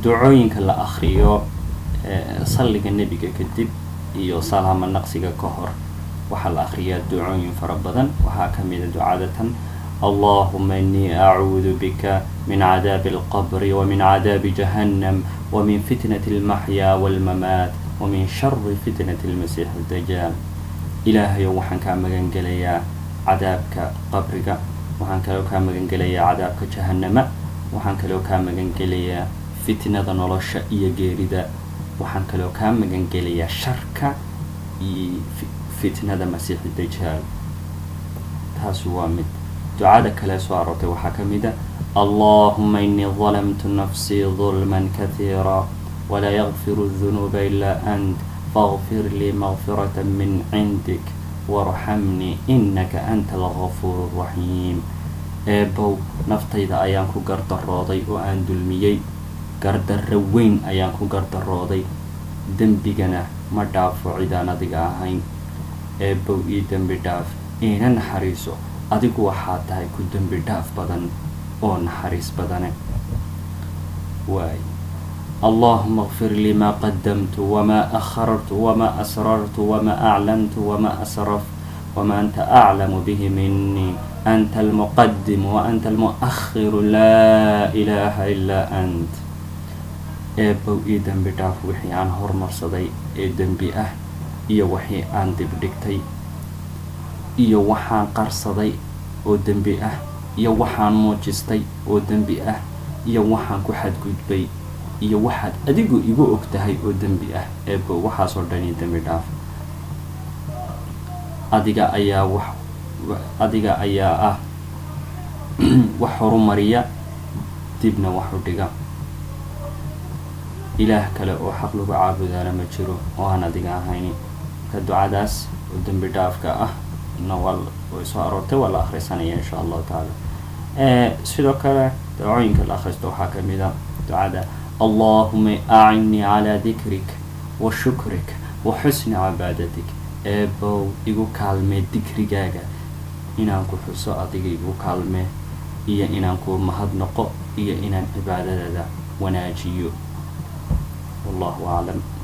ducooyinka la akriyo salliga nebiga kadib iyo salaamo naqsiga ka hor waxaa la akriyaa ducooyin fara badan waxaa ka mida ducadatan allahuma inii acuudu bika min cadaabi alqabri wamin cadaabi jahannam wamin fitnati almaxyaa walmamaat wamin shari fitnati almasiix dajaal ilaahayow waxaan kaa magan gelayaa cadaabka qabriga waxaan kaloo kaa magan gelayaa cadaabka jahannama waxaan kaloo kaa magan gelayaa fitnada nolosha iyo geerida waxaan kaloo kaa magan gelayaa sharka iyo fitnada masiixi dajaal taasi waa mid ducada kale soo aroortay waxaa ka mid a allahuma inii dalamtu nafsii dulman kahiira walaa yakfiru dunuuba ilaa ant faغfir lii makfirata min cindik warxamnii inaka anta algafuur raxiim eebow naftayda ayaan ku gardarooday oo aan dulmiyey gardarro weyn ayaan ku gardarooday dembigana ma dhaafo cidaan adiga ahayn eebow ii dembi dhaaf iina naxariiso adigu waxaa tahay ku dembi dhaaf badan oo naxariis badane waay allahuma kfir lii maa qadamtu wamaa akhartu wamaa asrartu wamaa aclantu wamaa asraf wamaa anta aclamu bihi minii anta almuqadimu wa anta almu'akhiru laa ilaaha ilaa ant eebow ii dembi dhaaf wixii aan hormarsaday ee dembi ah iyo wixii aan dibdhigtay iyo waxaan qarsaday oo dembi ah iyo waxaan muujistay oo dembi ah iyo waxaan ku xadgudbay iyo waxaad adigu igu og tahay oo dembi ah eebow waxaasoo dhani dembi dhaaf adiga ayaa wax adiga ayaa ah wax horumariya dibna wax u dhiga ilaah kale oo xaq lagu caabudaana ma jiro oo aan adiga ahayni marka ducadaas oo dembi dhaafka ah na waa way soo aroortay waa la akhrisanaya insha allahu tacaala sidoo kale dacooyinka la akhristo waxaa ka mid a ducada allahuma acinnii calaa dikrik wa shukrik wa xusni cibaadatik eebow igu kaalmee dikrigaaga inaan ku xuso adiga igu kaalmee iyo inaan ku mahadnaqo iyo inaan cibaadadada wanaajiyo wallahu aclam